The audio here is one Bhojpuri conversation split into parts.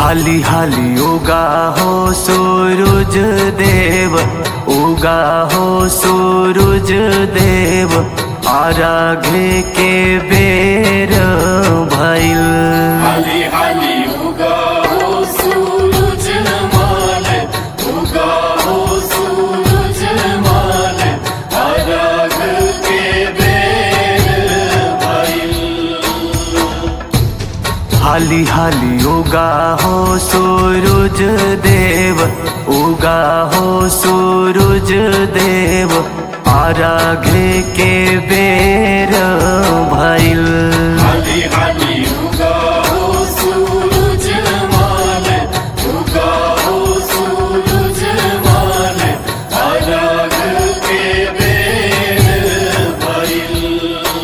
हाली हाली उगा हो सूरज देव उगा हो सूरज देव आराघे के बेर भइल हाली हाली उगा हो सूरज माल उगा हो सूरज माल अरग के बेर भइल हाली हाली उगा हो सूरज देव उगा हो सूरज देव आराघे के बेर भइल हाली हाली उगा हो सूरज माल उगा हो सूरज माल अरग के बेर भइल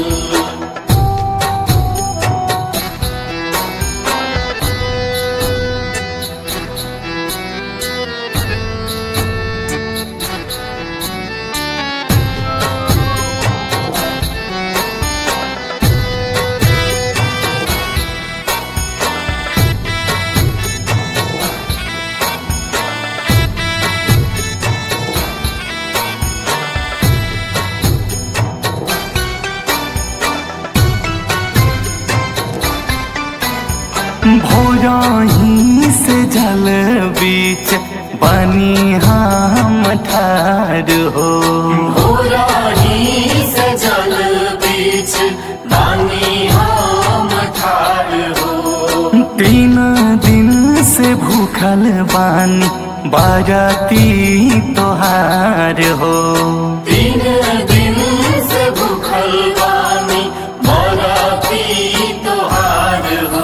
भोरही से जल बीच बनी हम ठार हो होराही से जल बीच बानी हम ठार हो तीन दिन से भूखल बानी बाराती तोहार हो तीन दिन से भूखल बानी बराती तोहार हो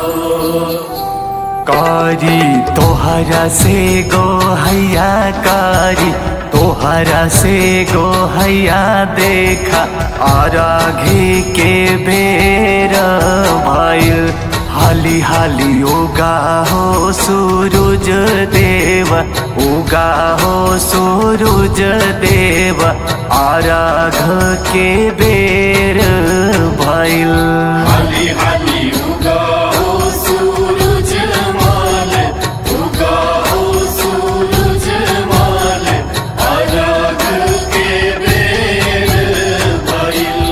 कारी तोहरा से गो हैया कारी तोहरा से गो हैया देखा आराघे के बेर भइल हाली हाली उगा हो सूरज देव उगा हो सूरज देव आराघ के बेर भइल हाली हाली उगा हो सूरज माल उगा हो सूरज माल अरग के बेर भइल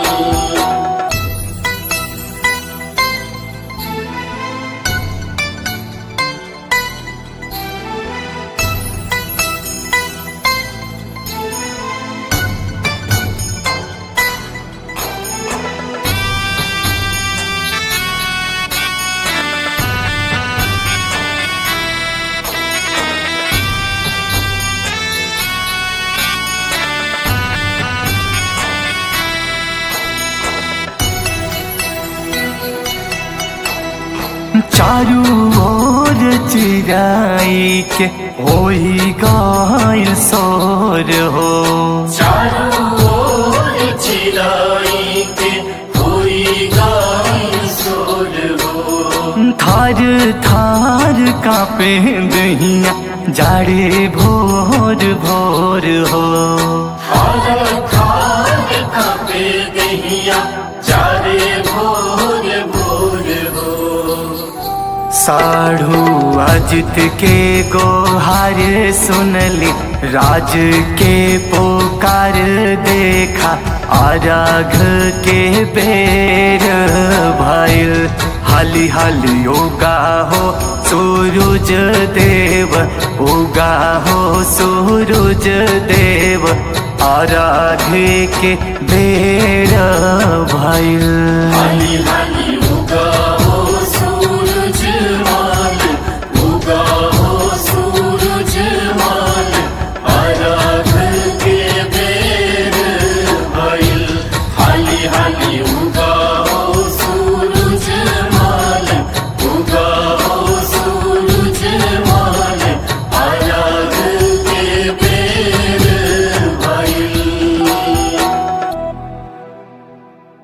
चारू ओर चिराई के होई गइल सोर हो चारों ओर चिराई के होई गाय सोर हो थार थार कापे दहिया जाड़े भोर भोर हो हर खार कापे दहिया चारे भोर भोर हो साढ़ू अजित के गोहार सुनली राज के पोकार देखा आराघ के बेर भइल हाली हाली उगा हो सूरज देव उगा हो सूरज देव आराघे के बेर भइल